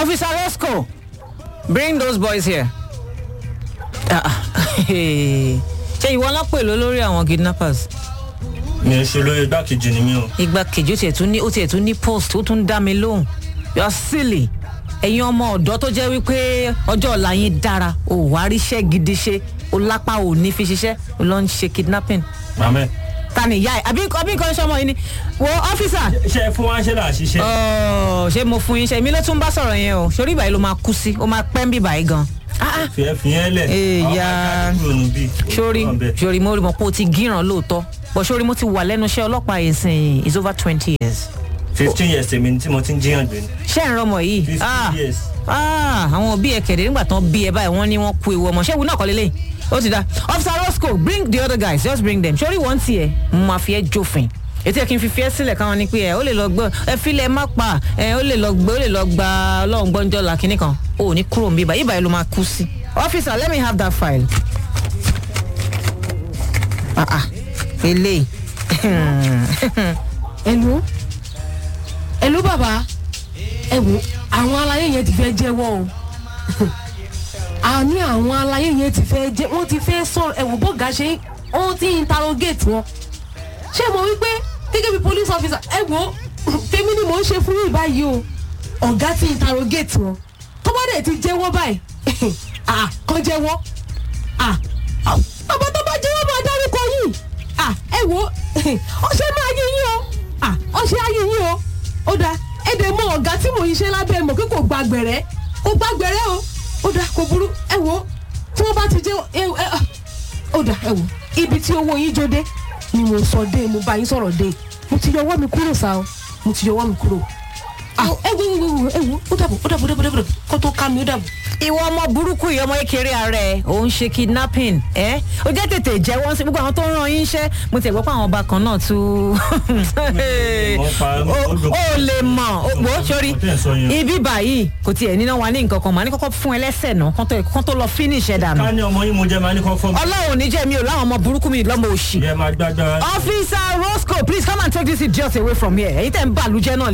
Officer Roscoe, bring those boys here. Ah, ah. ṣé ìwọ náà pè ló lórí àwọn kidnappers? mi ò ṣe lóye igbákejì ni mí o. igbákejì ó tiẹ̀ tún ní ó tiẹ̀ tún ní post ó tún dá mi lóhùn you are silly ẹ̀yin ọmọ ọ̀dọ́ tó jẹ́ wípé ọjọ́ ọ̀la yín dára ò wá ríṣẹ́ gidi ṣe ó lápá ò ní fi ṣiṣẹ́ ó lọ ń ṣe kidnapping mamẹ. ta ni ìyá ẹ àbí àbí nǹkan ṣọmọ yìí ni wo ọ́fíìsà ṣe é fún wa ṣe là ṣiṣẹ́. Ọ̀, ṣé mo fún yín ṣe èmi ló tún bá sọ̀rọ̀ yẹn o sórí ìbàyí ló máa kú sí ó máa pẹ́ ń bì báyìí gan. Ah, ah, fìyẹ́ fìyẹ́ lẹ̀. Èèyà. àwọn akáàdì kúrò nù bí. sórí sórí mo rí mọ pé o ti gíràn lóòótọ́ bọ̀ sórí mo ti wà lẹ́nu iṣẹ́ ọlọ́pàá yìí sìn is over twenty years. fifteen years èmi tí mo ti ń jiyàn gbé ni. ṣé ń rọmọ yìí fifteen Ah, years. ah, àwọn òbí ẹ kẹ̀dẹ̀ nígbà tán bí ẹ báyìí wọ́n ní wọ́n kú ewu ọmọ ṣé ewu náà kọ́ lélẹ̀ ó ti da officer roscoe bring the other guys just bring them sórí wọ́n tiẹ̀ mo máa fi ẹ́ jófin ètò ẹ̀ kí n fi fi ẹ́ sílẹ̀ káwọn ní pé ẹ ó lè lọ gbọ́ ẹ filẹ̀ má pa ẹ ó lè lọ gbé ó lè lọ gba ọlọ́run gbọ́njọ́ la kínní kan ó ò ní kúrò ń bíbá yíbá yìí ló máa kú sí. officer let me have that file. ah ah eléyìí ẹnu ẹnu bàbá ẹ wo àwọn aláyé yẹn ti fẹ́ jẹ́wọ́ o àní àwọn aláyé yẹn ti fẹ́ jẹ́ wọ́n ti fẹ́ sọ̀rọ̀ ẹ wò bọ́gà ṣe wọ́n ti interrogate wọn ṣé mo wí pé gẹ́gẹ́ bí police officer ẹ wo tèmi ni mò ń ṣe fún yìí báyìí o ọ̀gá ti interrogate wọn tó bá dẹ̀ ti jẹ́wọ́ báyìí ah kàn jẹ́wọ́ ah bàbá tó bá jẹ́wọ́ máa dárúkọ yìí ah ẹ wo ọṣẹ máa yé yín o ah ọṣẹ ayé yín o ó dáa ẹ dẹ̀ mọ ọ̀gá tí mò ń ṣe lábẹ́ mọ̀ pé kò gba gbẹ̀rẹ́ kò gba gbẹ̀rẹ́ o ó dáa kò burú ẹ wo tí wọ́n bá ti jẹ́ ẹ ẹ ah, ó dáa ẹ wo ibi tí owó yín jó dé ni mo sọ dé mo bá yín sọ̀rọ̀ dé mo ti yọwọ́ mi kúrò sá o mo ti yọwọ́ mi kúrò ah ẹ wo ẹ wo ẹ wo ó dàbọ̀ ó dàbọ̀ ó dàbọ̀ ó dàbọ̀ kó tó ká mi ó dàbọ̀. ìwọ ọmọ burúkú yìí ọmọ kékeré ara ẹ ò ń ṣe kidnapping ẹ ó jẹ́ tètè jẹ́wọ́ sí gbogbo àwọn tó ń ran yín iṣẹ́ mo ti gbọ́ pé àwọn ọba kan náà tún Wọ́n pa- ó ó lè mọ̀ ó wò ó sórí Mo tẹ́ ẹ̀ sọ yẹn. ibi báyìí kò tiẹ̀ níná wa ní nǹkan kan màá ní kọ́kọ́ fún ẹ lẹ́sẹ̀ náà kán tó- kán tó lọ finish ẹ̀ dànù ká ní ọmọ yín mo jẹ́ máa ní kọ́ fọ́ mi. ọlọ́run ò ní jẹ́ mi ò láwọn ọmọ burúkú mi lọ́mọ òṣì ìyẹn máa gbágbára. officer roscoe please come and take this idiot away from here èyí tẹ̀ ń bàlújẹ́ náà